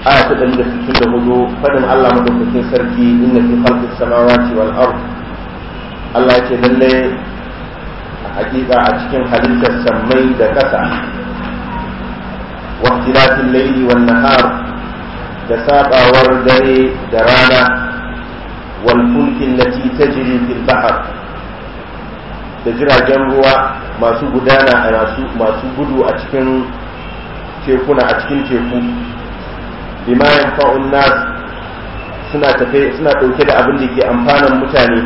aya ta ɗari da sittin da hudu faɗin Allah madaukakin sarki inna fi khalqis samawati wal ard Allah ce lalle a hakika a cikin halittar sammai da ƙasa wa ikhtilafil layli wan nahar da sabawar dare da rana wal fulkin lati tajri fil bahr da jiragen ruwa masu gudana a masu gudu a cikin tekuna a cikin teku bima yanfa'un nas suna tafe suna dauke da abin da ke amfanan mutane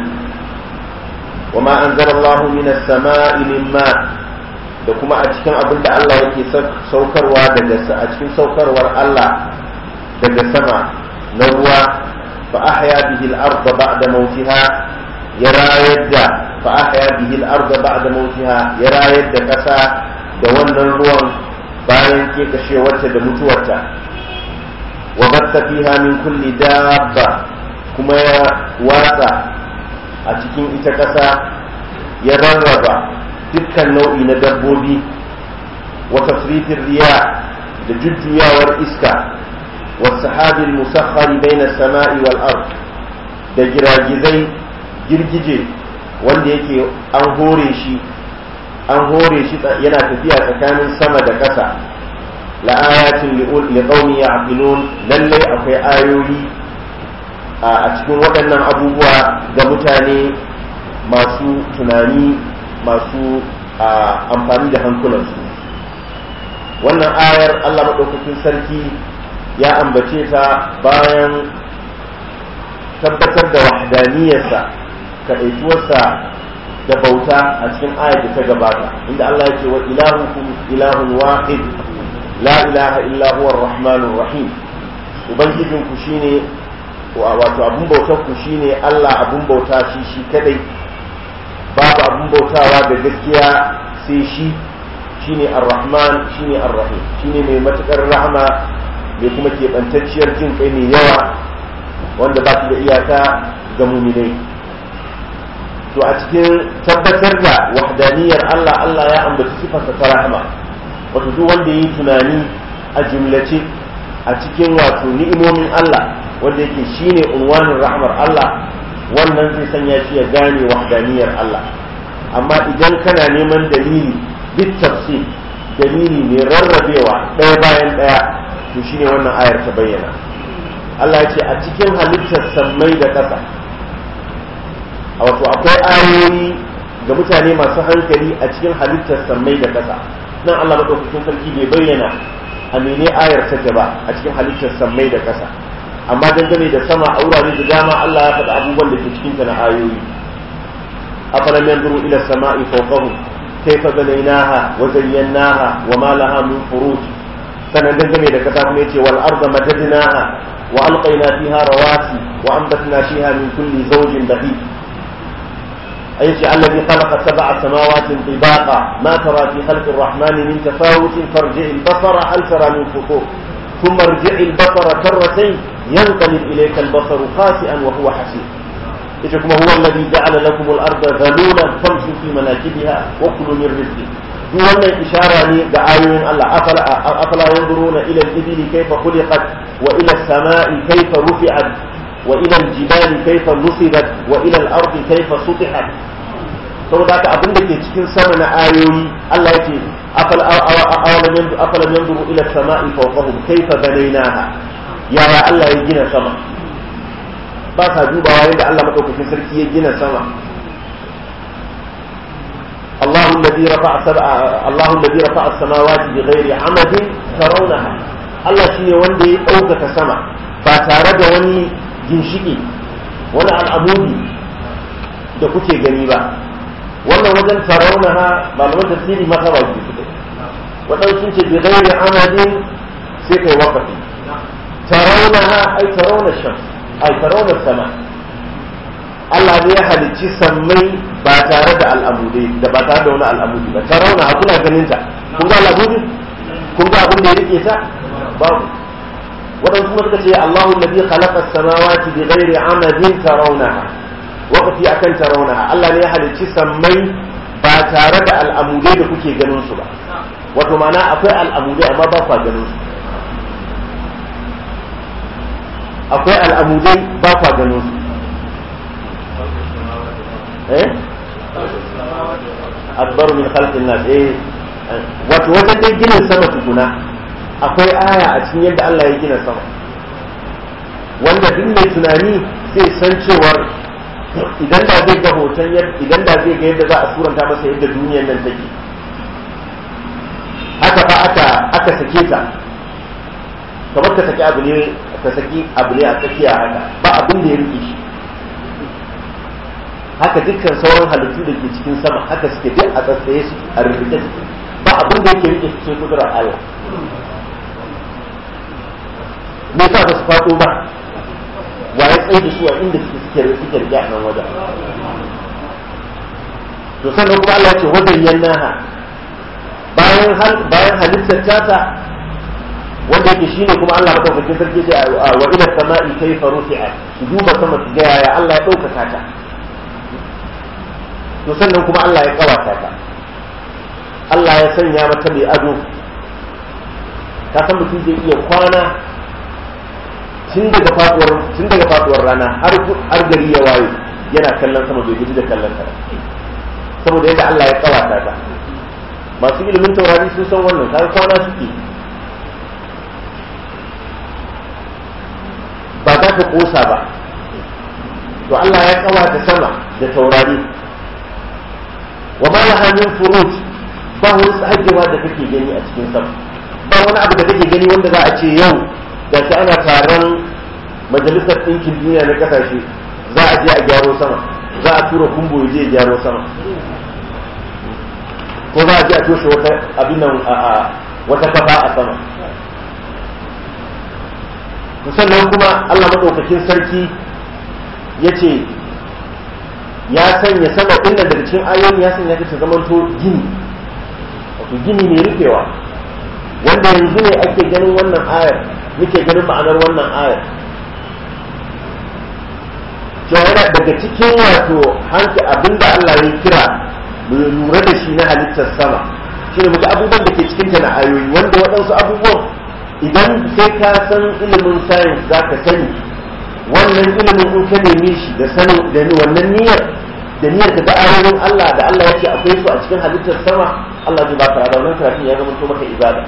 wa ma anzalallahu minas sama'i min ma da kuma a cikin abin da Allah yake saukarwa daga a cikin saukarwar Allah daga sama na ruwa fa ahya bihi al-ardh ba'da mawtiha ya rayar da fa ahya bihi al-ardh ba'da mawtiha ya rayar da kasa da wannan ruwan bayan ke kashewarta da mutuwarta wa batta fiha min kulli dabba kuma ya watsa a cikin ita ƙasa ya rarraba dukkan nau'i na dabbobi wa tasrifin riya da jujjuyawar iska wa sahabil musakhari baina sama'i wal ard da giragizai girgije wanda yake an hore shi an hore shi yana tafiya tsakanin sama da ƙasa la'ayatin liqaumi ya'qilun lallai akwai ayoyi a cikin waɗannan abubuwa ga mutane masu tunani masu amfani da hankulansu wannan ayar Allah maɗaukakin sarki ya ambace ta bayan tabbatar da wahdaniyarsa kaɗaituwarsa da bauta a cikin ayar da ta gabata inda Allah ya ce wa ilahukum ilahun wahid la ilaha illa huwa rahmanur rahim ubangijinku shine wato abun bautar ku shine Allah abun bauta shi shi kadai babu abun bautawa da gaskiya sai shi shine ar-rahman shine ar-rahim shine mai matukar rahama mai kuma keɓantacciyar jin kai mai yawa wanda ba da iyaka ga muminai to a cikin tabbatar da wahdaniyar Allah Allah ya ambaci sifarsa ta rahama wato duk wanda yi tunani a jumlace a cikin wato ni'imomin Allah wanda yake shine unwanin rahmar Allah wannan zai sanya shi ya gane wahdaniyar Allah amma idan kana neman dalili bit tafsir dalili ne rarrabewa ɗaya bayan ɗaya to shine wannan ayar ta bayyana Allah ya ce a cikin halittar sammai da ƙasa wato akwai ayoyi ga mutane masu hankali a cikin halittar sammai da ƙasa nan Allah madaukakin sarki bai bayyana a mene ayar take ba a cikin halittar sammai da ƙasa amma dangane da sama a wurare da dama Allah ya faɗi abubuwan da ke cikin ta na ayoyi afalam yanzuru ila sama'i fawqahum kayfa banaynaha wa zayyanaha wa ma laha min furuj sanan dangane da ƙasa kuma yace wal arda madadnaha wa alqayna fiha rawasi wa anbatna fiha min kulli zawjin bahij أيش الذي خلق سبع سماوات طباقا ما ترى في خلق الرحمن من تفاوت فارجع البصر هل ترى من فطور ثم ارجع البصر كرتين ينقلب إليك البصر خاسئا وهو حسير إيشكم هو الذي جعل لكم الأرض ذلولا فامشوا في مناكبها وكلوا من رزقه duk wannan ishara ne ga ayoyin Allah afala yanzuruna ila al-ibli kayfa khuliqat wa ila as-sama'i kayfa rufi'at wa ila al-jibali kayfa nusibat wa ila al-ardi kayfa sutihat saboda haka abin da ke cikin sama na ayoyi Allah ya ce afalam yanzuru ila as-sama'i fawqahum kayfa banaynaha yaya Allah ya gina sama ba sa dubawa yadda Allah madaukakin sarki ya gina sama الله الذي رفع سبع الله الذي رفع السماوات بغير عمد ترونها الله shine wanda ya ɗaukaka sama ba tare da wani ginshiki wani al'amudi da kuke gani ba wannan wajen tarawunaha malaman tafsiri maka ba su suke waɗansu sun ce bi ghairi amadin sai kai waqafi tarawunaha ai tarawuna shams ai tarawuna sama Allah ne ya halicci sammai ba tare da al'amudai da ba tare da wani al'amudi ba tarawuna a kuna ganin ta kun ga al'amudi kun ga abin da ya rike ta babu waɗansu kuma suka ce Allahu alladhi khalaqa as-samawati bi ghairi amadin tarawunaha waqti akan tarawunaha Allah ne ya halicci sammai ba tare da al'amudai da kuke ganin su ba wato ma'ana akwai al'amudai amma ba kwa ganin su akwai al'amudai ba kwa ganin su eh akbar min khalqin nas eh wato wajen dai ginin sama tukuna akwai aya a cikin yadda Allah ya gina sama wanda duk mai tunani zai san cewar idan da zai ga hoton idan da zai ga yadda za a suranta masa yadda duniyar nan take haka fa aka aka sake ta kamar ka saki abu ne ka saki abu ne a tsakiya haka ba abin da ya rike shi haka dukkan sauran halittu da ke cikin sama haka suke duk a tsatsaye su a rubuce suke ba abin da yake rike su sai kudurar Allah me yasa ba su faɗo ba wa ya tsaye da su a inda suke suke suke rike a nan wajen to sannan kuma Allah ya ce wajen yannaha bayan bayan halittar tata wanda yake shine kuma Allah madaukakin sarki ce wa ila sama'i kayfa rufi'a su duba sama su ga yaya Allah ya ɗaukaka ta to sannan kuma Allah ya kawata ta Allah ya sanya mata mai ado ka san mutum zai iya kwana tun daga faduwar tun daga faduwar rana har har gari ya waye yana kallon sama bai guji da kallon ta saboda yadda Allah ya kawata ta masu ilimin taurari sun san wannan kaga kwana suke ba za ka kosa ba to Allah ya kawata sama da taurari wa ma laha min furuj ba wani tsagewa da kake gani a cikin sama ba wani abu da kake gani wanda za a ce yau da ta ana taron majalisar ɗinkin duniya na ƙasashe za a je a gyaro sama za a tura kumbo ya je ya gyaro sama ko za a je a toshe wata abin nan a wata kafa a sama sannan kuma Allah maɗaukakin sarki ya ce ya sanya sama ɗin daga cikin ayoyi ya sanya ta zamanto gini wato gini mai rufewa wanda yanzu ne ake ganin wannan ayar muke ganin ma'anar wannan ayar cewa yana daga cikin wato hanki abinda Allah ya kira mu lura da shi na halittar sama shi ne muka abubuwan da ke cikin ta na ayoyi wanda waɗansu abubuwan idan sai ka san ilimin science za ka sani wannan ilimin in ka neme shi da sanin da wannan niyyar da niyyar ka ga ayoyin Allah da Allah yake akwai su a cikin halittar sama Allah zai baka da wannan karatun ya zama to maka ibada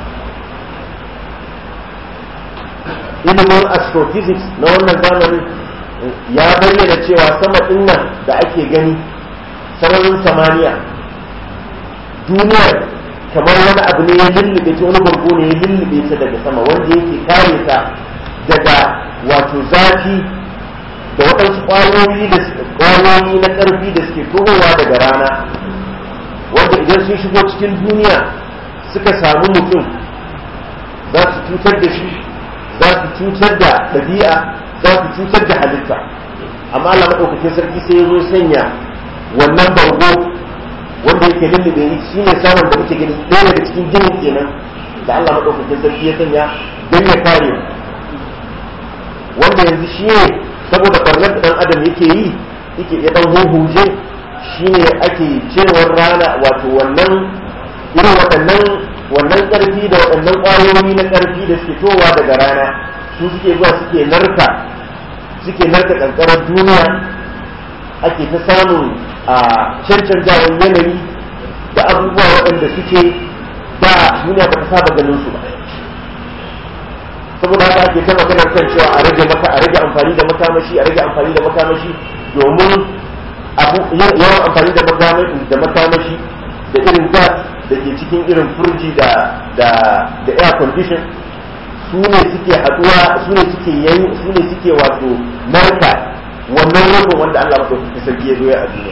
ilimin astrophysics na wannan zamanin ya bayyana cewa sama din nan da ake gani sararin samaniya duniyar kamar wani abu ne ya lullube ta wani bargo ne ya lullube ta daga sama wanda yake kare ta daga wato zafi da waɗansu ƙwayoyi da ƙwayoyi na ƙarfi da suke tohowa daga rana wanda idan sun shigo cikin duniya suka samu mutum za su cutar da shi za su cutar da ɗabi'a za su cutar da halitta amma Allah maɗaukakin sarki sai ya zo sanya wannan bargo wanda yake lullube shi ne samun da muke gani ɗaya daga cikin ginin kenan da Allah maɗaukakin sarki ya sanya don ya kare mu wanda yanzu shi ne saboda barnar da ɗan adam yake yi yake ya ɗan huhuje shi ne ake cewar rana wato wannan irin waɗannan wannan ƙarfi da waɗannan ƙwayoyi na ƙarfi da suke towa daga rana su suke zuwa suke narka suke narka ƙanƙarar duniya ake ta samun a cancantawan yanayi da abubuwa waɗanda suke da duniya ba ta saba ganin su ba saboda haka ake ta magana kan cewa a rage maka a rage amfani da makamashi a rage amfani da makamashi domin yawan amfani da da makamashi da irin gas da ke cikin irin furji da da da air condition su ne suke haduwa su ne suke yayi su ne suke wato narka wannan rubin wanda Allah madaukakin sarki ya zo ya a duniya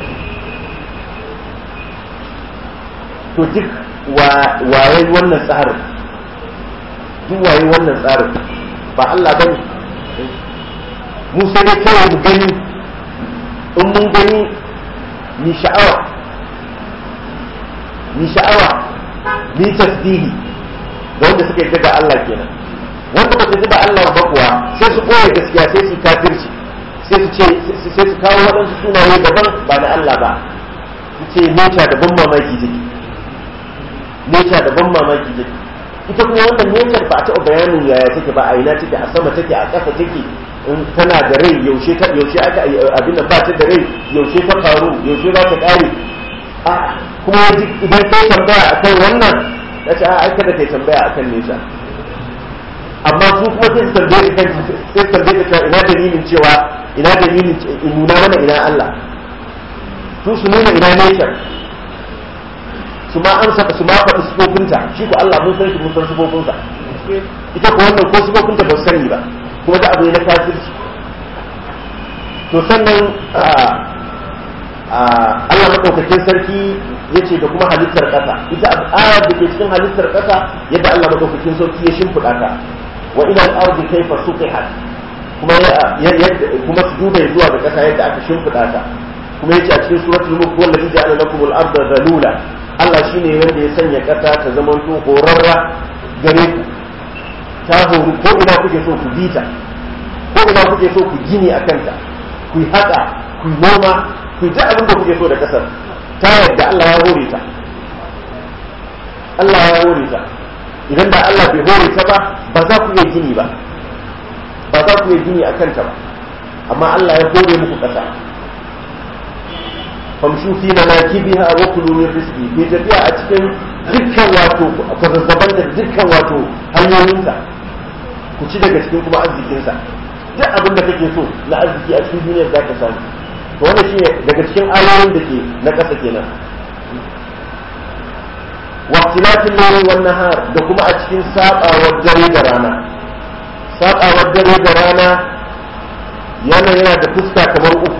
to duk waye wannan tsarin duk waye wannan tsarin ba Allah ba ne mu sai dai kawai mu gani in mun gani ni sha'awa ni sha'awa ni tasbihi ga wanda suka yi da Allah kenan wanda ba su ji da Allah ba kuwa sai su koya gaskiya sai su kafirci sai su ce sai su kawo waɗansu sunaye daban ba na Allah ba su ce nature da ban mamaki take nature da ban mamaki take ita kuma wannan nature ba a taɓa bayanin yaya take ba a ina take a sama take a ƙasa take in tana da rai yaushe ta yaushe aka abin nan ba ta da rai yaushe ta faru yaushe za ta ƙare a kuma idan kai tambaya akan wannan ya ce a kada kai tambaya akan nature amma su kuma sai su tambaye kan sai su tambaye ka ina dalilin cewa ina dalilin nuna mana ina Allah su su nuna ina nature su ma an saka su ma faɗi sifofinta shi ko Allah mun san shi mun san sifofinsa ita ko wannan ko sifofinta ba su sani ba kuma da abu ne na kafirci to sannan Allah madaukakin sarki ya ce da kuma halittar ƙasa ita ayar da ke cikin halittar ƙasa yadda Allah madaukakin sarki ya shimfiɗa ta wa ila al-ardi kayfa suqihat kuma kuma su duba zuwa ga ƙasa yadda aka shimfiɗa ta kuma yace a cikin suratul mulk wallazi ja'ala lakum al-arda dhalula Allah shi ne wanda ya sanya ƙasa ta zamanto horarra gare ku ta horu ko ina kuke so ku bita ko ina kuke so ku gini a kanta ku yi haƙa ku yi noma ku yi abin da kuke so da ƙasar ta yadda Allah ya hore ta Allah ya hore ta idan da Allah bai hore ta ba ba za ku iya gini ba ba za ku iya gini a kanta ba amma Allah ya hore muku ƙasa famshu fi manakibiha wa kulu min rizqi ke tafiya a cikin dukkan wato kwazazzaban da dukkan wato hanyoyinsa ku ci daga cikin kuma arzikinsa duk abin da kake so na arziki a cikin duniyar za ka samu to wannan shine daga cikin ayoyin da ke na ƙasa kenan waqtilatil layli wan nahar da kuma a cikin sabawar dare da rana sabawar dare da rana yana yana da fuska kamar uku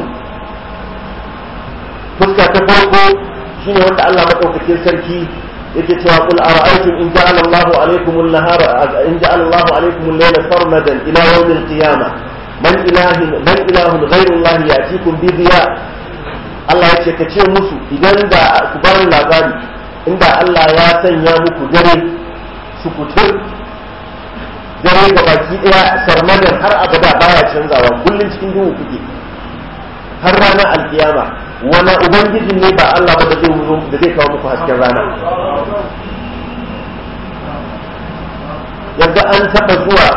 fuska ta farko shine wanda Allah madaukakin sarki yake cewa qul ara'aytum in ja'ala Allahu alaykum an-nahara in ja'ala Allahu alaykum al-layla sarmadan ila yawm al-qiyamah man ilahin man ilahun ghayru Allah ya'tikum bi diya Allah yace ka ce musu idan da ku bani labari inda Allah ya sanya muku dare su kutur dare ga baki daya sarmadan har abada baya canzawa kullun cikin duhu kuke har ranar alkiyama wani ubangiji ne ba Allah ba da zai wuzo da zai kawo muku hasken rana yadda an taba zuwa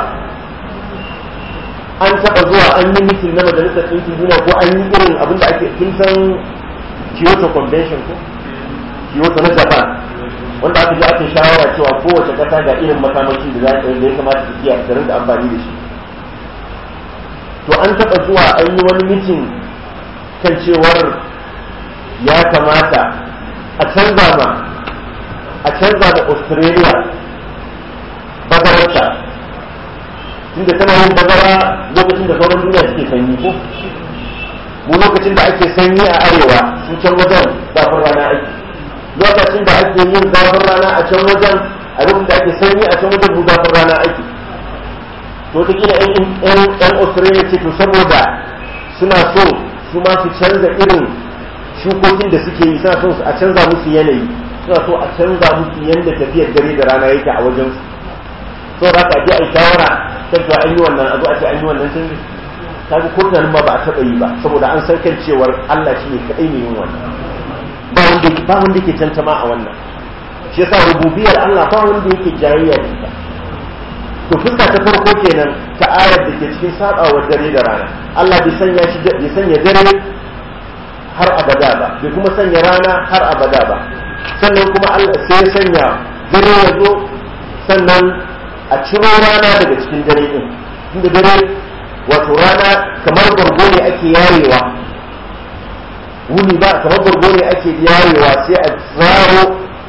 an taba zuwa an yi mitin na majalisar ɗinkin duniya ko an yi irin abin da ake kin san Kyoto Convention ko Kyoto na Japan wanda aka je aka shawara cewa kowace ƙasa ga irin makamashi da za da ya kamata su kiyaye su rinka amfani da shi to an taba zuwa an yi wani mitin kan cewar ya kamata a canza ma a canza ma australia bazararta tunda tana yin bazara lokacin da sauran duniya suke sanyi ko mu lokacin da ake sanyi a arewa sun can wajen zafin rana ake lokacin da ake yin zafin rana a can wajen a lokacin da ake sanyi a can wajen mu zafin rana ake to ta kila yan australia ce to saboda suna so su ma su canza irin shukokin da suke yi suna so a canza musu yanayi suna so a canza musu yadda tafiyar dare da rana yake a wajen su so za ka je a shawara kan cewa an yi wannan a zo a ce an yi wannan canji kaga ko tunanin ma ba a taɓa yi ba saboda an san kan cewar Allah shi ne kaɗai ne yin wannan ba wanda ba wanda yake tantama a wannan shi yasa rububiyar Allah ba wanda yake jayayya da ita to fuska ta farko kenan ta ayar da ke cikin sabawar dare da rana Allah bai sanya shi bai sanya dare har abada ba bai kuma sanya rana har abada ba sannan kuma Allah sai ya sanya dare ya zo sannan a ciro rana daga cikin dare din inda dare wato rana kamar bargo ne ake yarewa wuni ba kamar bargo ne ake yarewa sai a zaro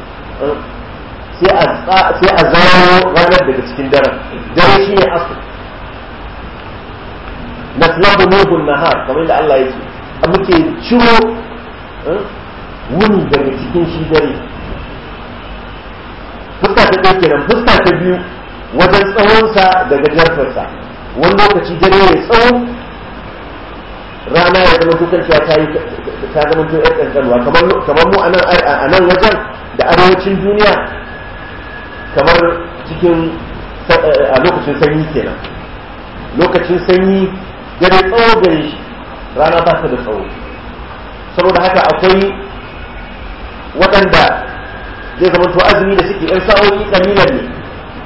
sai a zaro ranar daga cikin daren dare shi ne asu naslabu nuhun nahar kamar da Allah ya ce a muke ciro wuni daga cikin shi dare fuska ta ɗaya kenan fuska ta biyu wajen tsawonsa da gajartarsa wani lokaci dare ya tsawo rana ya zama tukan cewa ta yi ta zama to yar kankanwa kamar mu a nan wajen da arewacin duniya kamar cikin a lokacin sanyi kenan lokacin sanyi dare tsawo gare shi rana ba ta da tsawo saboda haka akwai waɗanda zai zama to azumi da suke yan sa'o'i kalilan ne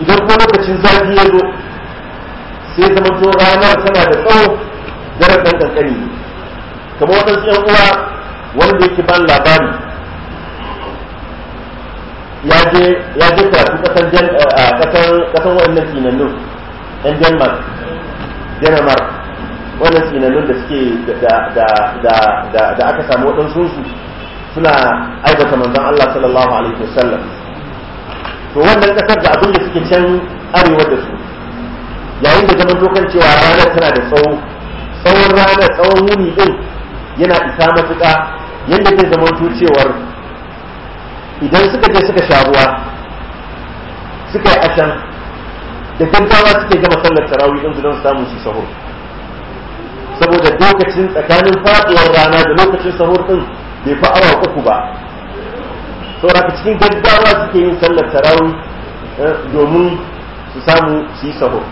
idan kuma lokacin zafi ya zo sai zama to ranar tana da tsawo daren ɗan ƙanƙani kamar waɗansu ‘yan uwa wanda yake ban labari ya je karatu ƙasan ƙasan waɗannan tsinannun ‘yan denmark denmark wannan tsinannun da suke da aka samu waɗansu su suna aibata manzon Allah sallallahu alaihi wasallam to wannan ƙasar da abin da suke can arewa da su yayin da zaman dokan cewa ranar tana da tsawo tsawon ranar tsawon wuni din yana isa matuƙa yadda zai zama cewar idan suka je suka sha ruwa suka yi ashan da gaggawa suke gama sallar tarawih din su don samu su sahur saboda lokacin tsakanin faɗuwar rana da lokacin sahur din bai fi awa uku ba saboda cikin gaggawa suke yin sallar tarawih domin su samu su yi sahur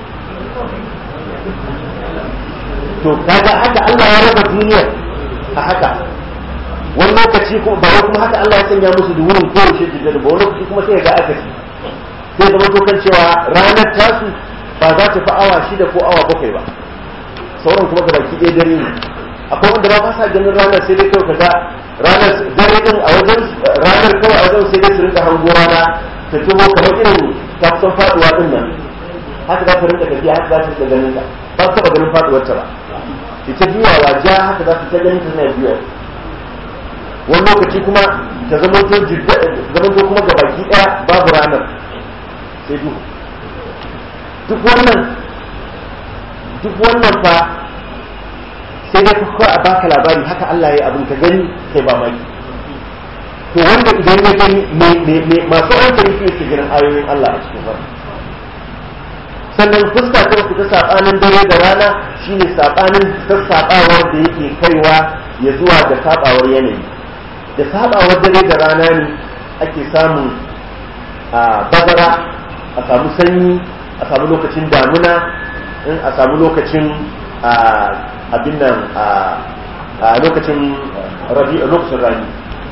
to kaga haka Allah ya raba duniyar a haka wani lokaci kuma ba kuma haka Allah ya sanya musu da wurin kowace jirgin ba wani lokaci kuma sai ga aka ci sai zama dokan cewa ranar tasu ba za ta fi awa shida ko awa bakwai ba sauran kuma ga baki ɗaya dare ne akwai wanda ba ba sa ganin ranar sai dai kawai kaga ranar dare din a wajen ranar kawai a wajen sai dai su rinka hango rana ta tuho kamar irin ta kusan faduwa din nan haka za ta rinka tafiya haka za ta rinka ganin ta ba su taɓa ganin faduwar ta ba ita juyawa ja haka za su ta ganin ta na juya wani lokaci kuma ta zama to zama to kuma ga baki daya babu ranar sai duhu duk wannan duk wannan fa sai dai kuka a baka labari haka Allah ya abin ka gani kai ba mai to wanda idan ya gani masu hankali su yake ganin ayoyin Allah a cikin farko sannan fuska ta uku ta sabanin dare da rana shine sabanin sassaɓawar da yake kaiwa ya zuwa da sabawar yanayi da sabawar dare da rana ne ake samun bazara a samu sanyi a samu lokacin damuna in a samu lokacin abin nan a lokacin lokacin rani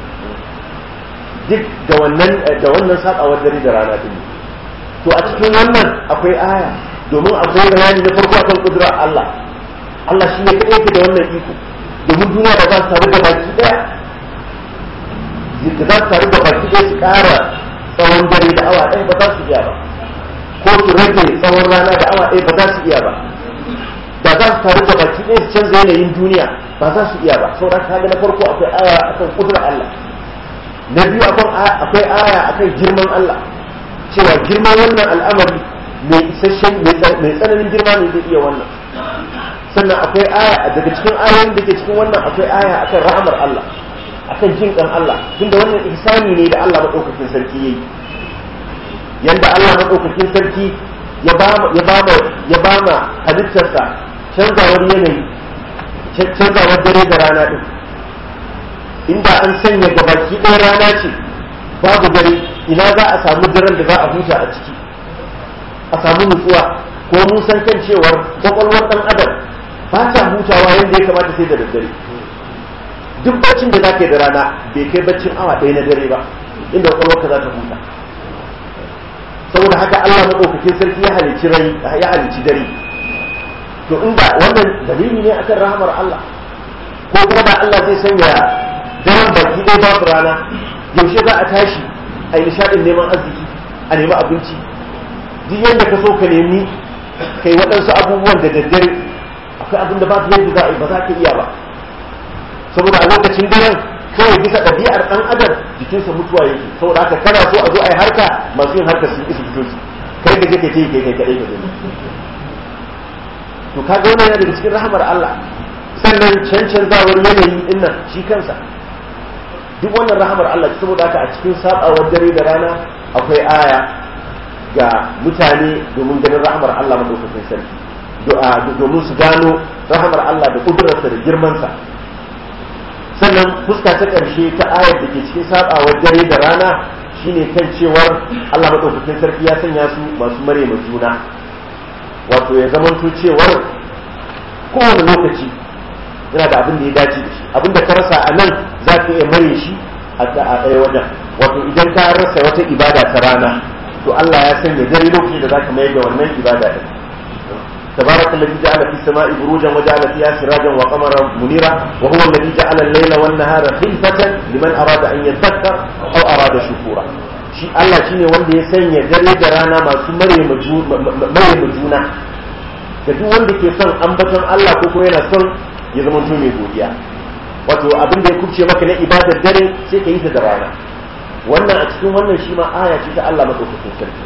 duk da wannan da wannan sabawar dare da rana din to a cikin wannan akwai aya domin akwai bayani na farko akan kudurar Allah Allah shi ne kaɗai ke da wannan iko domin duniya da za su taru da baki ɗaya da za su taru da baki ɗaya su ƙara tsawon dare da awa ɗaya ba za su iya ba ko su rage tsawon rana da awa ɗaya ba za su iya ba da za su taru da baki ɗaya su canza yanayin duniya ba za su iya ba sauran kaga na farko akwai aya akan kudurar Allah na biyu akwai aya akan girman Allah cewa girman wannan al'amari mai isasshen mai tsananin girma ne zai iya wannan sannan akwai aya daga cikin ayoyin da ke cikin wannan akwai aya akan rahamar Allah akan jin kan Allah tunda wannan ihsani ne da Allah madaukakin sarki yayi yanda Allah madaukakin sarki ya ba ya ba ya ba ma halittarsa canzawar yanayi canzawar dare da rana din inda an sanya gabaki ɗaya rana ce babu dare ina za a samu daren da za a huta a ciki a samu nutsuwa ko mun san kan cewar kwakwalwar ɗan adam ba ta hutawa yadda ya kamata sai da daddare duk baccin da za ka yi da rana bai kai baccin awa ɗaya na dare ba inda kwakwalwarka za ta huta saboda haka Allah maɗaukakin sarki ya halicci rai ya halicci dare to inda wannan dalili ne akan rahamar Allah ko kuma da Allah zai sanya daren baki ɗaya babu rana yaushe za a tashi a yi nishaɗin neman arziki a nemi abinci duk yadda ka so ka nemi kai waɗansu abubuwan da daddare akwai abin da ba yadda za a yi ba za ka iya ba saboda a lokacin daren kawai bisa ɗabi'ar ɗan adam jikinsa mutuwa yake saboda haka kana so a zo a yi harka masu yin harka sun isa fito su kai da kake ce kai kai kaɗai ka gani to kaga wannan yana daga cikin rahamar Allah sannan cancanzawar yanayi ɗin nan shi kansa duk wannan rahamar Allah saboda haka a cikin sabawar dare da rana akwai aya ga mutane domin ganin rahamar Allah madaukakin sarki domin su gano rahamar Allah da kudurarsa da girmansa sannan fuska ta ƙarshe ta ayar da ke cikin sabawar dare da rana shine kan cewar Allah madaukakin sarki ya sanya su masu mare juna wato ya zamanto cewar kowane lokaci yana da abin da ya dace da shi abin da ka rasa a nan za ka iya mare shi a ɗaya wajen wato idan ka rasa wata ibada ta rana to to Allah ya sanya dare lokaci da zaka mayar da wannan ibada din تبارك الذي جعل في السماء بروجا وجعل فيها سراجا وقمرا منيرا وهو الذي جعل الليل والنهار خلفة لمن أراد أن يذكر أو أراد شكورا shi Allah shine wanda ya sanya dare da rana masu mare juna da duk wanda ke son ambaton Allah ko kuma yana son ya zama to mai godiya wato abin da ya kubce maka na ibadar dare sai ka yi ta da rana wannan a cikin wannan shi ma aya ce ta Allah madaukakin sarki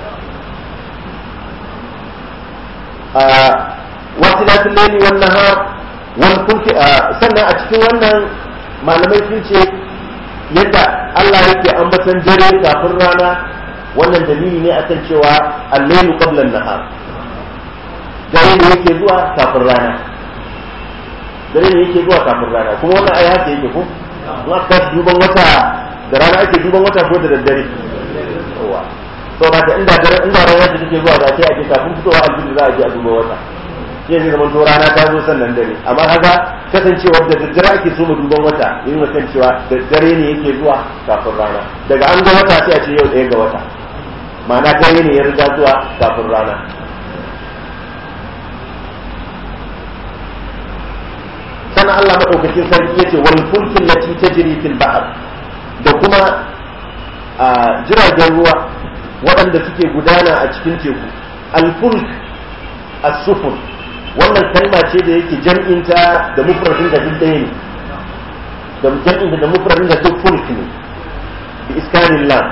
wasilatul layli wan nahar wal kulki sannan a cikin wannan malamai sun ce yadda Allah yake ambatan dare kafin rana wannan dalili ne akan cewa al-laylu qabla an-nahar dare ne yake zuwa kafin rana dare ne yake zuwa kafin rana kuma wannan ai haka yake ko in aka duban wata da rana ake duban wata ko da daddare sau da inda dare inda rana da take zuwa da sai ake kafin fitowa alfil za a je a duba wata shi zai zama to rana ta zo sannan dare amma kaga kasancewar da daddare ake so mu duban wata yin kan cewa dare ne yake zuwa kafin rana daga an ga wata sai a ce yau ɗaya ga wata ma'ana dare ne ya riga zuwa kafin rana sannan Allah madaukakin sarki yace wal fulkin lati tajri fil bahr da kuma jiragen ruwa waɗanda suke gudana a cikin teku alfulk as-sufun wannan kalma ce da yake jam'inta da mufradin da duk ɗaya ne da jam'inta da mufradin da duk fulk ne bi iskanin lam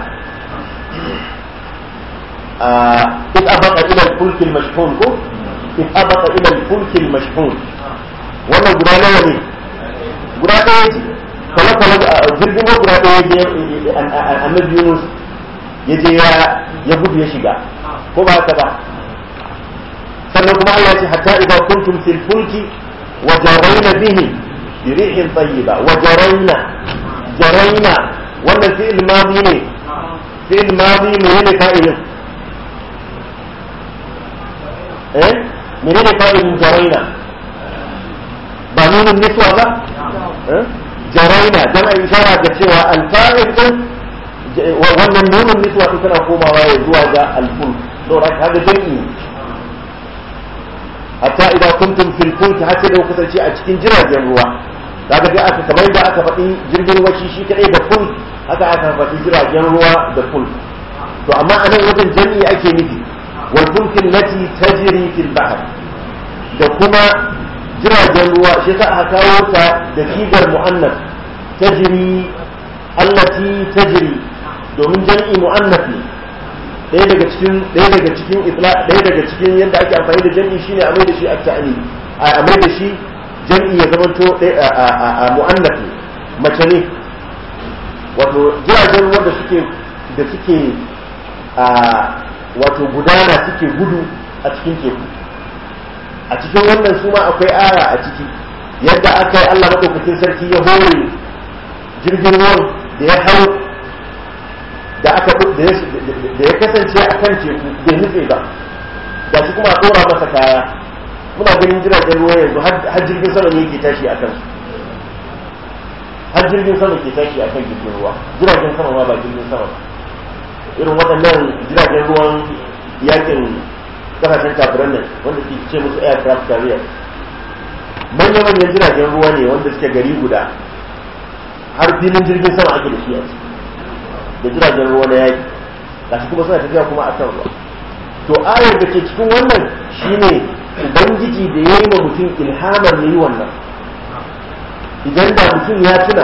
إذ أبق إلى الفلك المشحون كو إذ أبق إلى الفلك المشحون wannan guda nawa ne guda ɗaya ce kala kala jirgin ruwa guda ɗaya je annabi Yunus ya je ya gudu ya shiga ko ba haka ba sannan kuma Allah ya ce hatta idza kuntum fil fulki wa jarayna bihi bi rihin tayyiba wa jarayna jarayna wannan fi'il madi ne fi'il madi ne ne fa'ilin eh menene fa'ilin jarayna ba nunin niswa ba jaraina dan a ishara ga cewa alfa'il din wannan nunin niswa din tana komawa ya zuwa ga alful saboda kaga jami'i hatta idan kuntum fil fulk hatta da kasance a cikin jiragen ruwa kaga dai aka kamar da aka faɗi jirgin ruwa shi shi kadai da fulk haka aka faɗi jiragen ruwa da fulk to amma a nan wajen jami'i ake nufi wal fulkin lati tajri fil bahr da kuma jiragen ruwa shi sa aka kawo ta da sigar mu'annas tajri allati tajri domin jam'i mu'annas ne ɗaya daga cikin ɗaya daga cikin isla ɗaya daga cikin yadda ake amfani da jam'i shine a mai da shi at-ta'ni a mai da shi jam'i ya zamanto a mu'annas ne mace ne wato jiragen ruwa da suke da suke a wato gudana suke gudu a cikin teku a cikin wannan su ma akwai aya a ciki yadda aka yi Allah maɗaukakin sarki ya hore jirgin ruwan da ya hau da aka da ya kasance a kan teku bai nutse ba ga shi kuma a ɗora masa kaya muna ganin jiragen ruwa yanzu har jirgin sama ne yake tashi a kansu har jirgin sama ke tashi a kan jirgin ruwa jiragen sama ma ba jirgin sama ba irin waɗannan jiragen ruwan yakin kasashen kafiran nan wanda suke ce musu aircraft carrier manya-manyan jiragen ruwa ne wanda suke gari guda har filin jirgin sama ake da shi a da jiragen ruwa na yaki gashi kuma suna tafiya kuma a kan ruwa to ayar da ke cikin wannan shine ubangiji da ya yi wa mutum ilhamar ya yi wannan idan da mutum ya tuna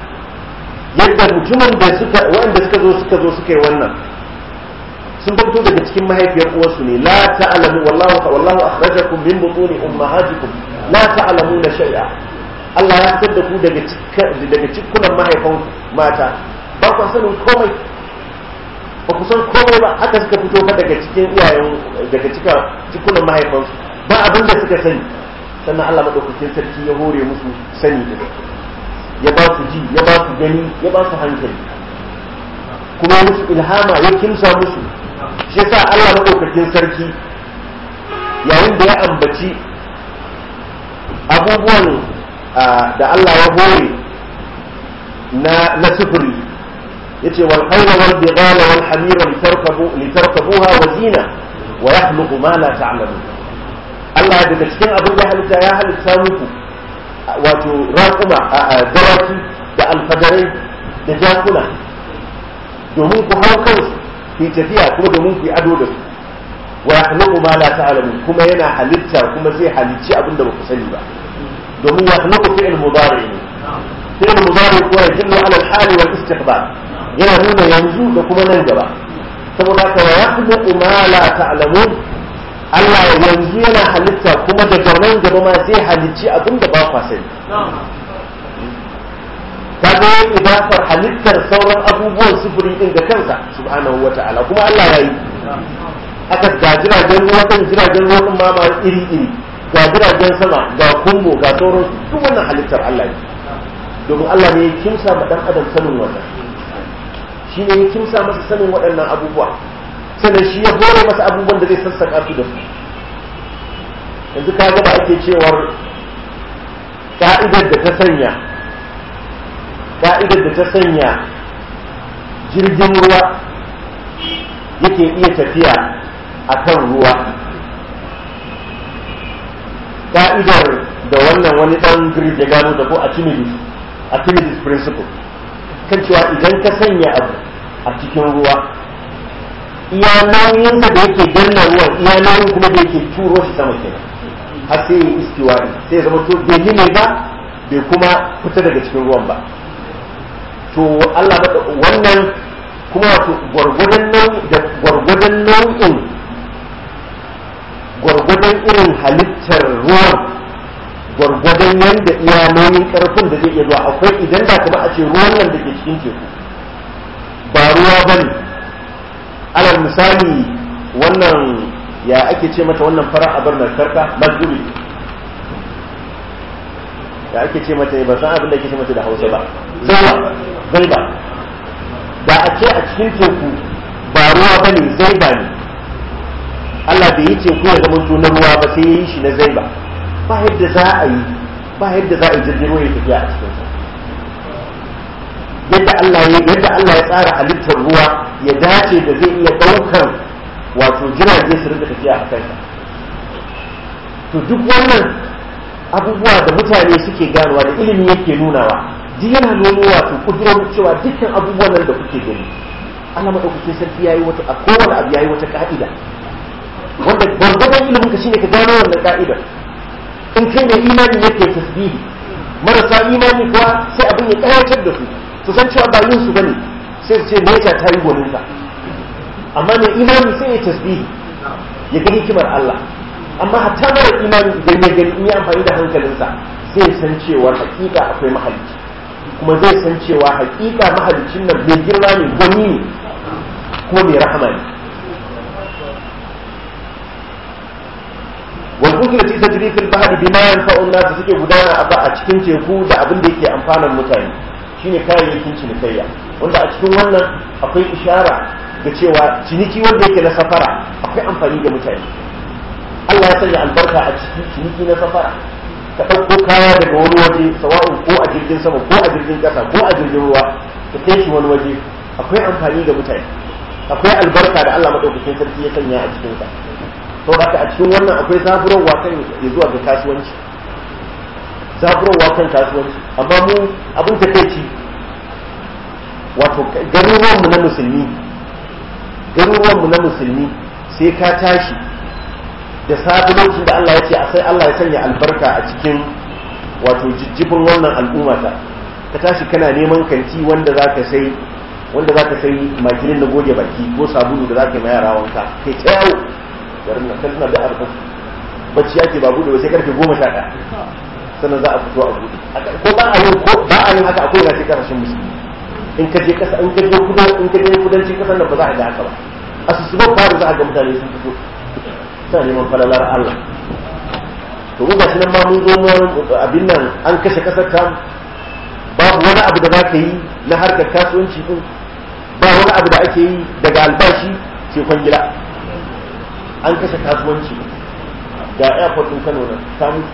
yadda mutumin da suka waɗanda suka zo suka zo suka yi wannan sun fito daga cikin mahaifiyar uwarsu ne la ta'lamu wallahu wallahu akhrajakum min butuni ummahatikum la ta'lamuna shay'a Allah ya fitar da ku daga daga cikunan mahaifan mata ba ku sanin komai ba ku san komai ba haka suka fito fa daga cikin iyayen daga cika cikunan mahaifansu ba abin da suka sani sannan Allah madaukakin sarki ya hore musu sani da ya ba su ji ya ba su gani ya ba su hankali kuma ya musu ilhama ya kimsa musu shi yasa Allah madaukakin sarki yayin da ya ambaci abubuwan da Allah ya hore na na sufuri yace wal khayla wal bighala wal hamira litarkabu litarkabuha wa zina wa yakhluqu ma la ta'lamun Allah daga cikin abin da halitta ya halitta muku wato raƙuma dawaki da alfadarai da jakuna domin ku hau kansu ku tafiya kuma domin ku yi ado da su wa yakhluqu ma la ta'lamun kuma yana halitta kuma zai halicci abin da ba ku sani ba domin yakhluqu fi'l mudari ne fi'l mudari kuwa yadullu ala al-hali wal istiqbal yana nuna yanzu da kuma nan gaba saboda haka wa yakhluqu ma la ta'lamun Allah yanzu yana halitta kuma daga nan gaba ma zai halicci abin da ba kwa sani kaga yin idafar halittar sauran abubuwan sufuri din ga kansa subhanahu wata'ala kuma Allah ya yi aka ga jiragen ruwa kan jiragen ruwa din ma ba iri iri ga jiragen sama ga kumbo ga sauran duk wannan halittar Allah ne domin Allah ne ya kimsa ma dan adam sanin wannan shi ne ya kimsa masa sanin waɗannan abubuwa sannan shi ya hore masa abubuwan da zai sassaka su da su yanzu ka ga ba ake cewar ka'idar da ta sanya ka'idar da ta sanya jirgin ruwa yake iya tafiya a kan ruwa ka'idar da wannan wani ɗan greek ya gano da ko archimedes archimedes principle kan cewa idan ka sanya abu a cikin ruwa iya nauyinsa da yake danna ruwan iya nauyin kuma da yake turo shi sama kenan har sai ya istiwari sai ya zama to bai yi ne ba bai kuma fita daga cikin ruwan ba to Allah wannan kuma wato gwargwadon nau'in da gwargwadon nau'in gwargwadon irin halittar ruwan gwargwadon yadda iya nauyin karfin da zai iya zuwa akwai idan da kuma a ce ruwan nan da ke cikin teku ba ruwa ba ne alal misali wannan ya ake ce mata wannan fara abar mai karka mazuri da ake ce mata ba san abin da ake ce mata da hausa ba zaiba zaiba da a ce a cikin teku ba ruwa ba ne zaiba ne Allah bai yi teku ya zama na ruwa ba sai ya yi shi na zaiba ba yadda za a yi ba yadda za a yi jirgin ruwa ya tafiya a cikin sa yadda Allah ya yadda Allah ya tsara halittar ruwa ya dace da zai iya daukar wato jirage su rinka tafiya a kansa to duk wannan abubuwa da mutane suke ganowa da ilimi yake nunawa duk yana nuna wato kudurar cewa dukkan abubuwan nan da kuke gani Allah madaukakin sarki yayi wata a kowane abu yayi wata ka'ida wanda gwargwadon ilimin ka shine ka gano wannan ka'idar in kai mai imani yake tasbihi marasa imani kuwa sai abin ya kayatar da su su san cewa ba yin su bane sai su ce nesa ta yi gwaninta amma mai imani sai ya tasbihi ya ga hikimar Allah amma hatta mara imani idan ya gani in yi amfani da hankalinsa zai san cewa hakika akwai mahalicci kuma zai san cewa hakika mahalicin nan mai girma ne gwani ne kuma mai rahama ne والفلك التي تجري في البحر بما ينفع الناس suke gudana a a cikin teku da abin da yake amfanar mutane shine kayayyakin cinikayya wanda a cikin wannan akwai ishara ga cewa ciniki wanda yake na safara akwai amfani ga mutane Allah ya sanya albarka a cikin ciniki na safara ka ɗauko kaya daga wani waje sawa'un ko a jirgin sama ko a jirgin ƙasa ko a jirgin ruwa ka kai shi wani waje akwai amfani ga mutane akwai albarka da Allah madaukakin sarki ya sanya a cikin sa to haka a cikin wannan akwai zaburarwa kan ya zuwa ga kasuwanci zaburarwa kan kasuwanci amma mu abin takeici wato garuruwanmu na musulmi garuruwanmu na musulmi sai ka tashi da safi lokacin da Allah ya ce a sai Allah ya sanya albarka a cikin wato jijjifin wannan al'umma ta ka tashi kana neman kanti wanda za ka sai wanda za ka sai makilin na goge baki ko sabulu da za ka yi ma yara wanka kai ta yawo garin nan kan da arfa bacci ake ba bude ba sai karfe goma sha ɗaya sannan za a fito a bude ko ba a yin ko ba a yin haka akwai na kasashen musulmi in ka je kasa in ka je kudan in ka je kudancin kasar nan ba za a ga haka ba a su suba fara za a ga mutane sun fito suna neman falalar Allah to mu gashi nan ma mun zo mu abin nan an kashe kasar ta babu wani abu da za ka yi na harkar kasuwanci din ba wani abu da ake yi daga albashi sai kwangila an kashe kasuwanci ga airport din Kano nan ta mutu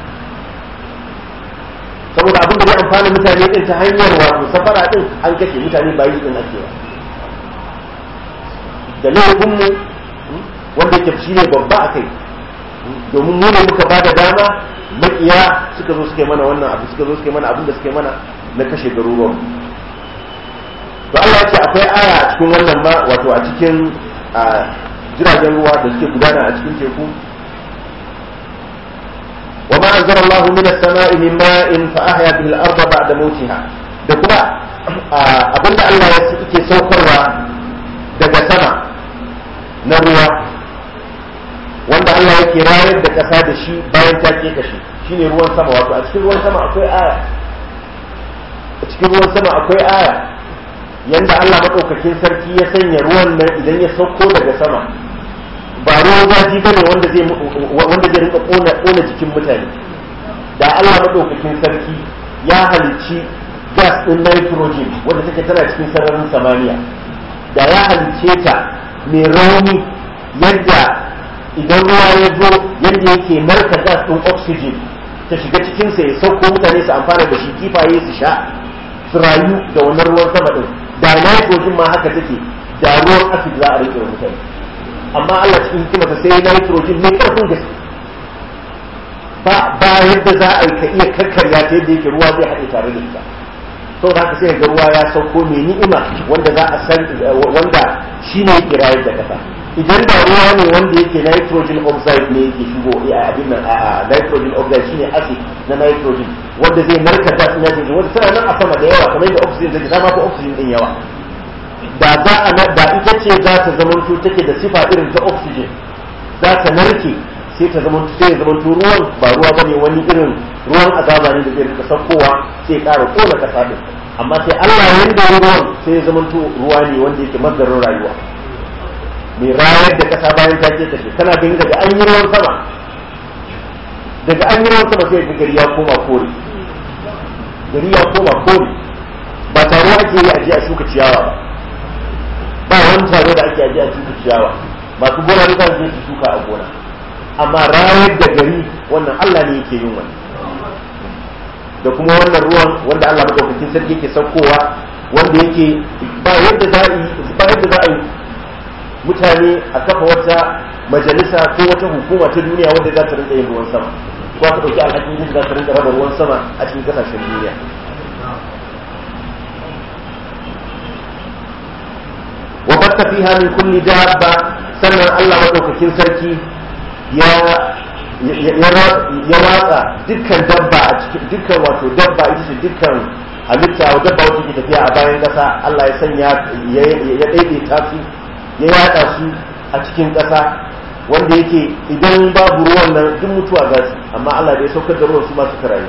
saboda abin da zai amfana mutane din ta hanyar wato safara din an kashe mutane ba yi din ake ba da laifinmu wanda yake shi ne babba a kai domin mu ne muka ba da dama makiya suka zo suka yi mana wannan abu suka zo suka yi mana abin da suka yi mana na kashe garuruwan to Allah ya ce akwai aya a cikin wannan ma wato a cikin jiragen ruwa da suke gudana a cikin teku wa ma anzara Allah min as-sama'i min ma'in fa ahya bihi al-ardha ba'da mawtiha da kuma abinda Allah ya yake saukarwa daga sama na ruwa wanda Allah yake rayar da ƙasa da shi bayan ta ke kashi shine ruwan sama wato a cikin ruwan sama akwai aya a cikin ruwan sama akwai aya yanda Allah madaukakin sarki ya sanya ruwan nan idan ya sauko daga sama ba ruwan zafi bane wanda zai wanda zai rinka kona kona jikin mutane da Allah madaukakin sarki ya halicci gas din nitrogen wanda take tana cikin sararin samaniya da ya halicce ta mai rauni yadda idan ruwa ya zo yadda yake narka gas din oxygen ta shiga cikinsa ya sauko mutane su amfana da shi kifaye su sha su rayu da wannan ruwan sama din da nitrogen ma haka take da ruwan acid za a rike mutane amma Allah cikin hikimarsa sai nitrogen mai karfin gaske ba ba yadda za a yi ka iya kakkarya ta yadda yake ruwa zai haɗe tare da ita sau da haka sai ga ruwa ya sauko mai ni'ima wanda za a san wanda shi ne yake rayar da kasa idan da ruwa ne wanda yake nitrogen oxide ne yake shigo a abin nan a nitrogen oxide shine acid na nitrogen wanda zai narka gas na nitrogen wanda tana nan a sama da yawa kamar yadda oxygen take ta ko oxygen din yawa da za a da ita ce za ta zamanto take da sifa irin ta oxygen za ta narke sai ta zama sai ya zama ruwan ba ruwa bane wani irin ruwan azaba ne da zai rika saukowa sai ƙara kona kasa din amma sai Allah yanda ya ruwan sai ya zama ruwa ne wanda yake mazdarin rayuwa mai rayar da kasa bayan ta ce ta ce kana ganin daga an yi ruwan sama daga an yi ruwan sama sai ga gari ya koma kore gari ya koma kore ba taro ake yi a je a shuka ciyawa ba ba wani taro da ake aje a shuka ciyawa masu gona ne za su je su shuka a gona amma rayar da gari wannan Allah ne yake yin wani da kuma wannan ruwan wanda Allah madaukakin sarki yake saukowa wanda yake ba yadda za a yi ba yadda za a yi mutane a kafa wata majalisa ko wata hukuma ta duniya wanda za ta rinka yin ruwan sama ko ta dauki alhakin yin za ta rinka raba ruwan sama a cikin kasashen duniya wa batta fiha min kulli dabba sannan Allah madaukakin sarki ya ya watsa dukkan dabba a cikin dukkan wato dabba ita ce dukkan halitta wa dabba wacce ke tafiya a bayan ƙasa Allah ya sanya ya daidaita su ya yada su a cikin ƙasa wanda yake idan babu ruwan nan duk mutuwa za su amma Allah da ya saukar da ruwan su masu karayi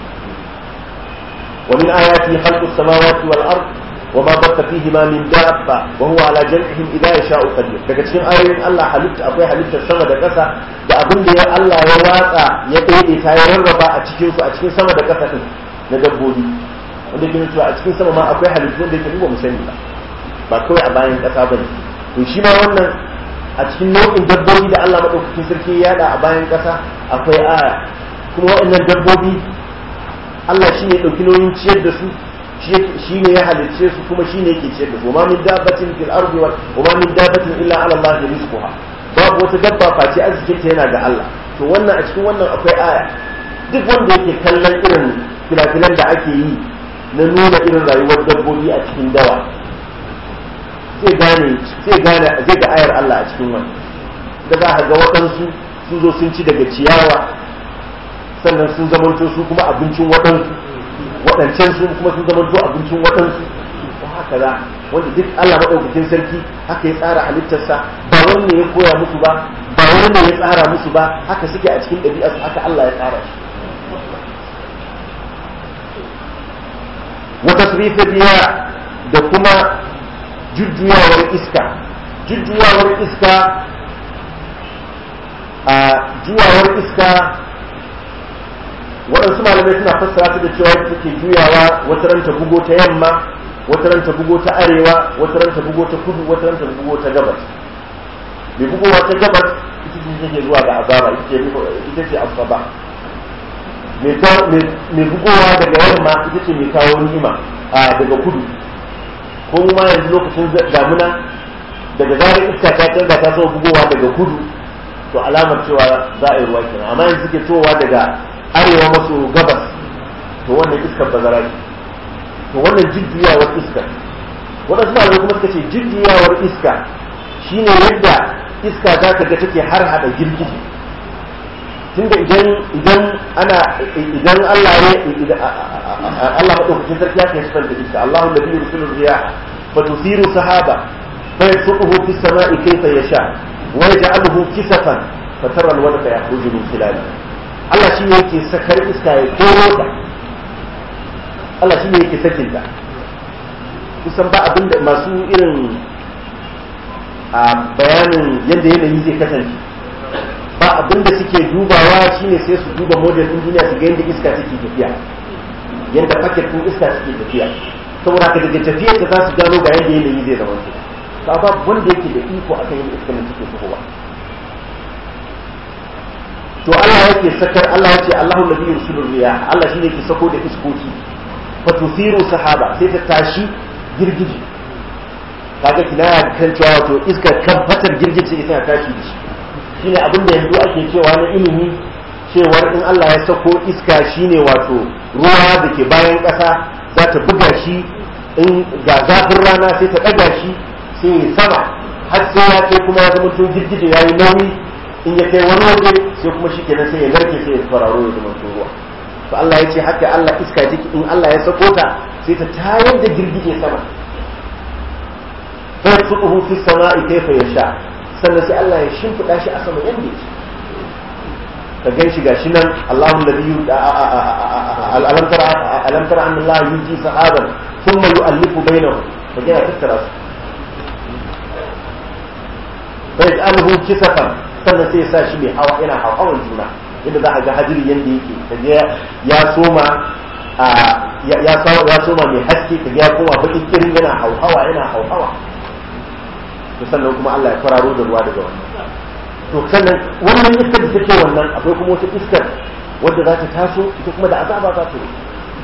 wa min ayati khalqus samawati wal ard wa ma batta fihima min dabba wa huwa ala jam'ihim idha yasha'u qadir daga cikin ayoyin Allah halitta akwai halittar sama da ƙasa da abin da ya Allah ya watsa ya daidaita ya rarraba a cikin su a cikin sama da ƙasa din na dabbobi wanda ke cewa a cikin sama ma akwai halittun da ke ba mu sani ba ba kawai a bayan ƙasa bane to shi ma wannan a cikin nau'in dabbobi da Allah madaukakin sarki ya yada a bayan ƙasa akwai aya kuma waɗannan dabbobi Allah shi ne ɗauki nauyin ciyar da su shi ne ya halicce su kuma shi ne yake ciyar da su ma min dabbatin fil ardi wa ma min dabbatin illa ala Allah rizquha babu wata dabba face arzikin ta yana ga Allah to wannan a cikin wannan akwai aya duk wanda yake kallon irin filafilan da ake yi na nuna irin rayuwar dabbobi a cikin dawa zai gane zai gane zai ga ayar Allah a cikin wannan da za ka ga waɗansu sun zo sun ci daga ciyawa sannan sun zamanto su kuma abincin waɗansu waɗancan su kuma sun zamanto abincin waɗansu ko haka za wanda duk Allah maɗaukakin sarki haka ya tsara halittarsa ba wani ne ya koya musu ba ba wani ne ya tsara musu ba haka suke a cikin ɗabi'arsu haka Allah ya tsara shi wata riya da kuma jujjuyawar iska jujjuyawar iska a juwawar iska waɗansu malamai suna fassara su da cewa ita take juyawa wata ranta bugo ta yamma wata ranta bugo ta arewa wata ranta bugo ta kudu wata ranta bugo ta gabas mai bugowa ta gabas ita ce take zuwa ga azaba ita ce asaba mai bugowa daga yamma ita ce mai kawo ni'ima a daga kudu ko ma yanzu lokacin damuna daga zarar iska ta canza ta so bugowa daga kudu to alamar cewa za a yi ruwa kenan amma yanzu suke towa daga arewa maso gabas to wannan iskar bazara ce to wannan jujjuyawar iskar waɗansu malamai kuma suka ce jujjuyawar iska shine yadda iska za ka ga take har hada girgije tunda idan idan ana idan Allah ya Allah madaukakin sarki ya kai sifar da iska Allahu alladhi yursilu riyaha fatusiru sahaba fa yasuquhu fis sama'i kayfa yasha wa yaj'aluhu kisafan fatara alwadqa yakhruju min khilali Allah shi ne yake sakar iska ya koro ta Allah shi ne yake sakin ta kusan ba abinda masu irin a bayanin yadda yanayi zai kasance ba abinda suke dubawa shine sai su duba model din duniya su ga yadda iska take tafiya yadda paket din iska suke tafiya saboda haka daga tafiyar da za su gano ga yadda yanayi zai zama su ba ba wanda yake da iko akan yadda iska nan take tafowa to Allah yake sakar Allah yace Allahu ladhi yursilu riyah Allah shine yake sako da iskoki fatusiru sahaba sai ta tashi girgiji kaga kinaya kan cewa wato iska kan fatar girgije ita tashi da shi shine abin da yanzu ake cewa na ilimi cewar in Allah ya sako iska shine wato ruwa da ke bayan ƙasa za ta buga shi in ga zafin rana sai ta ɗaga shi sai ya sama har sai ya kai kuma ya zama to girgije ya yi nauyi in ya kai wani waje sai kuma shi kenan sai ya narke sai ya fararo ya zama to ruwa to Allah ya ce haka Allah iska take in Allah ya sako ta sai ta tayar da girgije sama فيبسطه في السماء كيف يشاء sannan sai Allah ya shimfiɗa shi a sama yadda yake ka gan shi gashi nan Allahu alladhi alam tara alam tara anna Allah yuji sahaban thumma yu'allifu bainahum ka gina tattara su fa yaj'aluhu kisafan sannan sai ya sa shi mai hawa yana hawan juna yadda za a ga hadiri yadda yake kaga ya soma ya soma mai haske kaga ya koma baki kirin yana hauhawa yana hauhawa to sannan kuma Allah ya fararo da ruwa daga wannan to sannan wannan iskar da take wannan akwai kuma wata iskar wadda za ta taso ita kuma da azaba za ta yi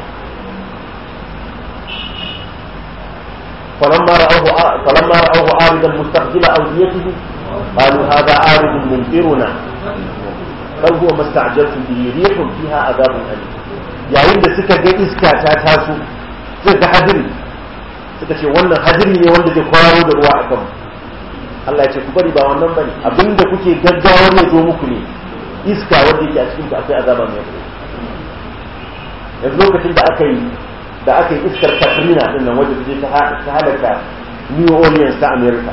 فلما رأوه فلما رأوه عارضا مستقبل أوديته قالوا هذا عارض ممطرنا بل هو ما استعجلتم به ريح فيها عذاب أليم yayin da suka ga iska ta taso suka ga hadiri suka ce wannan hadiri ne wanda zai kwararo da ruwa a kanmu Allah ya ce ku bari ba wannan bane abinda kuke gaggawar ya zo muku ne iska wanda yake a cikin ku akwai azaba mai yawa yanzu lokacin da aka yi da aka yi iskar Katrina din nan wanda take ta halaka New Orleans ta America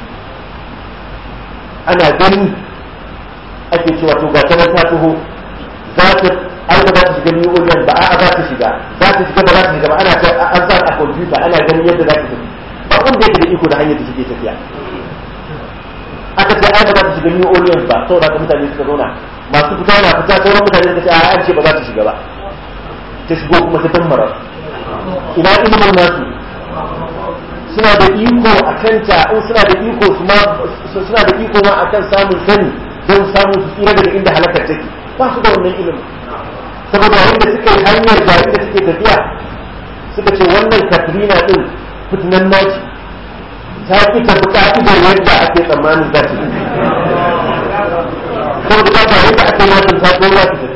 ana gani ake cewa to ga ta ta taho za ta aika za ta shiga New Orleans ba a'a za ta shiga za ta shiga ba za ta shiga ba ana an sa a computer ana ganin yadda za ta tafi ba wanda yake da iko da hanyar da take tafiya aka ce ai ba za ta shiga New Orleans ba saboda haka mutane suka zauna masu fita na fita sauran mutane suka ce a an ce ba za ta shiga ba ta shigo kuma ta dammara ina ilimin nasu suna da iko a kanta in suna da iko suna da iko ma akan samun sani don samun su tsira daga inda halakar take ba su da wannan ilimin saboda wanda suka yi hanyar da inda suke tafiya suka ce wannan katrina din fitinan naci ta fi tafi ka'idar yadda ake tsammanin za ta yi saboda ta ba yadda ake yakin ta ko za ta tafi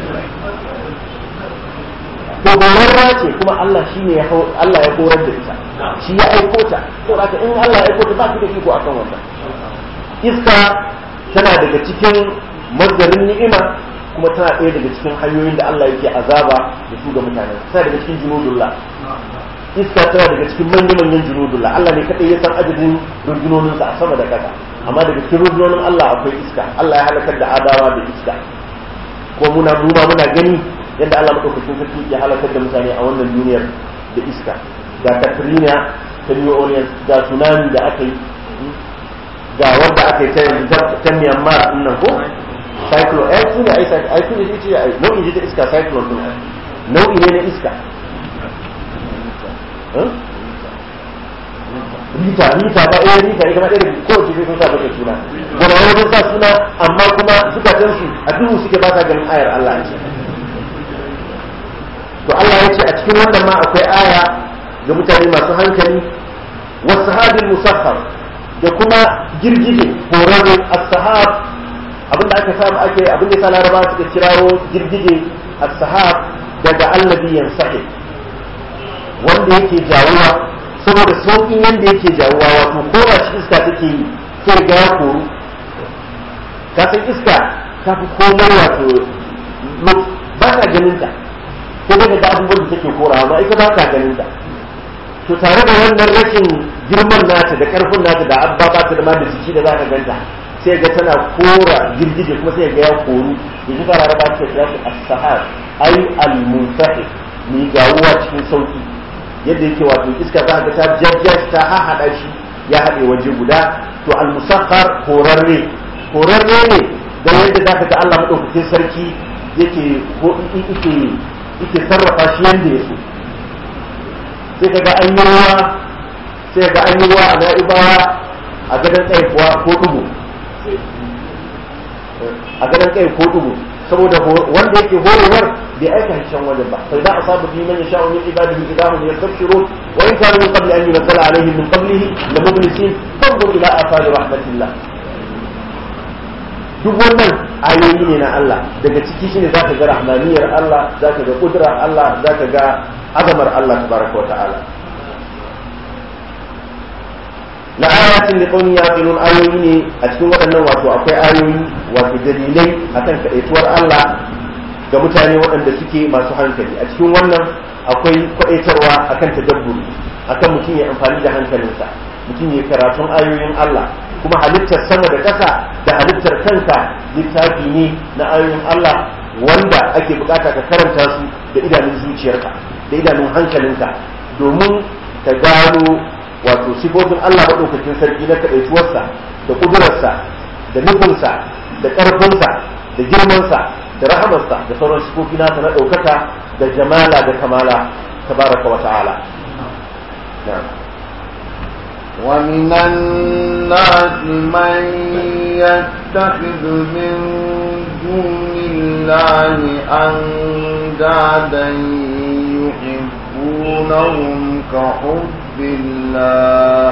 to gorarwa ce kuma Allah shi ne Allah ya horar da ita shi ya aiko ta to haka in Allah ya aiko ta ba ki da iko akan wannan iska tana daga cikin mazdarin ni'ima kuma tana ɗaya daga cikin hanyoyin da Allah yake azaba da su ga mutane tana daga cikin junudullah iska tana daga cikin manya-manyan junudullah Allah ne kaɗai ya san adadin rundunoninsa a sama da ƙasa amma daga cikin rundunonin Allah akwai iska Allah ya halakar da adawa da iska ko muna muma muna gani yadda Allah madaukakin sarki ya halakar da mutane a wannan duniyar da iska ga Katrina ta New Orleans ga tsunami da aka yi ga wanda aka yi ta yanzu ta Myanmar din nan ko cyclone ai tuna ai ai tuna shi ce ai nau'i ne ta iska cyclone din nau'i ne na iska rita rita ba eh rita ita ma irin ko ce sun sa baka suna gaba wani sa suna amma kuma zukatan su a duhu suke ba ta ganin ayar Allah a cikin to Allah ya ce a cikin wannan ma akwai aya ga mutane masu hankali wasu hadin musaffar da kuma girgije horarre as-sahab abinda aka samu ake abin da laraba suka kirawo girgije as-sahab daga allazi yansahi wanda yake jawuwa saboda sauƙin yanda yake jawuwa wato ko ba shi iska take yi sai ga ya koru ka san iska ta fi komai wato ba ka ganin ta sai daga da abubuwan da take korawa amma ita ba ka ganin ta to tare da wannan rashin girman nata da karfin nata da abba ba ta da ma da jiki da za ka ganta sai ga tana kora girgije kuma sai ga ya koru yanzu fara raba ta kira shi as-sahar ai al-munsahi ni gawuwa cikin sauki yadda yake wato iska za ka ta jajja ta hahada shi ya haɗe waje guda to al-musakhar horarre horarre ne da yadda za ka ga Allah madaukakin sarki yake ko yake yake sarrafa shi yanda ya so sai ka ga an yi ruwa sai ga an yi ruwa a na'ibawa a gadon tsaye kuwa ko dubu a gadon kai ko dubu saboda wanda yake horewar bai aika can wajen ba sai da asabu bi man yasha'u min ibadihi idahum yastabshirun wa in kanu min qabli an yunzala alaihim min qablihi la mublisin fanzur ila athari rahmatillah duk wannan ayoyi ne na Allah daga ciki shine zaka ga rahmaniyar Allah zaka ga kudrar Allah zaka ga azamar Allah tabaraka wa ta'ala la ayatin liqawmin yaqilun ayoyi ne a cikin waɗannan wato akwai ayoyi wato dalilai akan kaɗaituwar Allah ga mutane waɗanda suke masu hankali a cikin wannan akwai kwaɗaitarwa akan tadabburi akan mutum ya amfani da hankalinsa mutum ya karatun ayoyin Allah kuma halittar sama da ƙasa da halittar kanka littafi ne na ayoyin Allah wanda ake bukata ka karanta su da idanun zuciyarka da idanun hankalinka domin ka gano wato sifofin Allah maɗaukakin sarki na kaɗaituwarsa da ƙudurarsa da nufinsa da ƙarfinsa da girmansa da rahamarsa da sauran sifofi nasa na ɗaukaka da jamala da kamala tabaraka wa ta'ala ومن الناس من يتخذ من دون الله أندادا يحبونهم كحب الله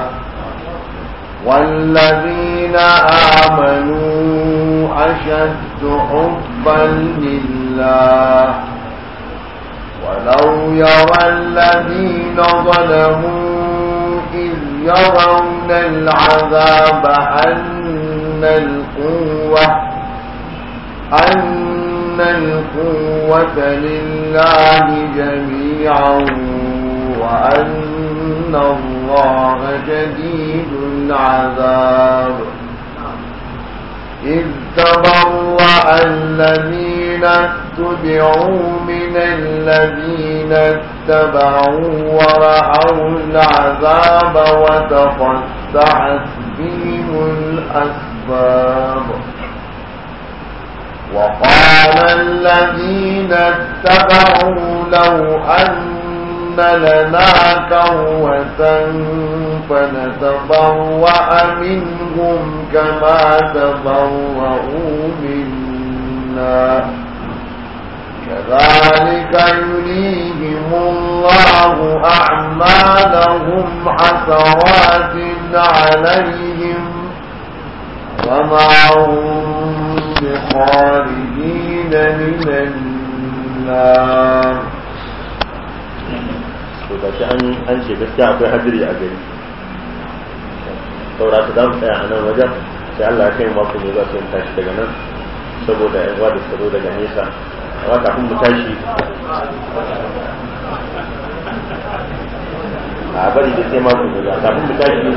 والذين آمنوا أشد حبا لله ولو يرى الذين ظلموا إذ يرون العذاب أن القوة أن القوة لله جميعا وأن الله شديد العذاب إذ تبرأ الذين اتبعوا من الذين اتبعوا ورأوا العذاب وتقطعت بهم الأسباب وقال الذين اتبعوا لو أن لنا كروة فنتبوأ منهم كما تبوأوا منا كذلك يريهم الله أعمالهم حسرات عليهم وما هم بخارجين من النار to gashi an an ce gaskiya akwai hadiri a gari saboda su za mu tsaya a nan wajen sai Allah ya kai mako ne za su yin tashi daga nan saboda yan uwa da suka zo daga nesa amma kafin mu tashi a bari da sai mako ne kafin mu tashi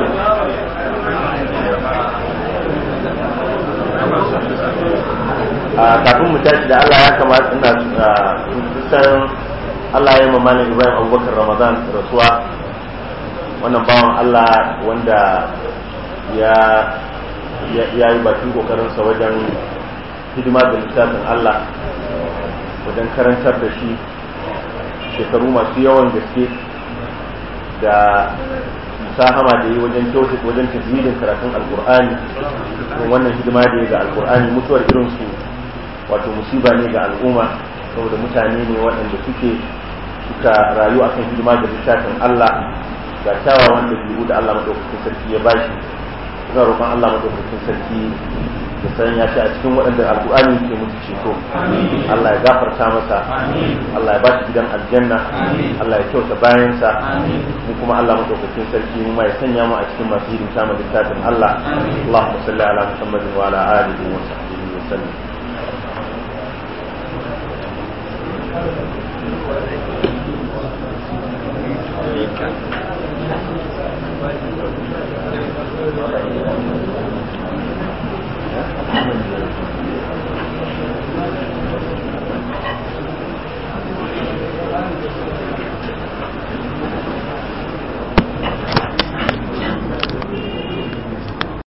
a kafin mu tashi da Allah ya kamata ina san Allah ya yi mamalin Ibrahim Abubakar Ramadan rasuwa wannan bawan Allah wanda ya ya yi bakin kokarinsa wajen hidima da littafin Allah wajen karantar da shi shekaru masu yawan gaske da musahama da yi wajen kyautu wajen tajwidin karatun alkur'ani wannan hidima da ya ga alkur'ani mutuwar irinsu wato musiba ne ga al'umma saboda mutane ne waɗanda suke suka rayu akan hidima da littafin Allah ga kyawawan ɗabi'u da Allah maɗaukakin sarki ya bashi ina roƙon Allah madaukakin sarki da sanya shi a cikin waɗanda alƙur'ani ke musu ceto Allah ya gafarta masa Allah ya ba shi gidan aljanna Allah ya kyauta bayansa mu kuma Allah madaukakin sarki mu ma ya sanya mu a cikin masu hidimta mu littafin Allah Allahumma salli ala Muhammadin wa ala alihi wa sahbihi wa sallam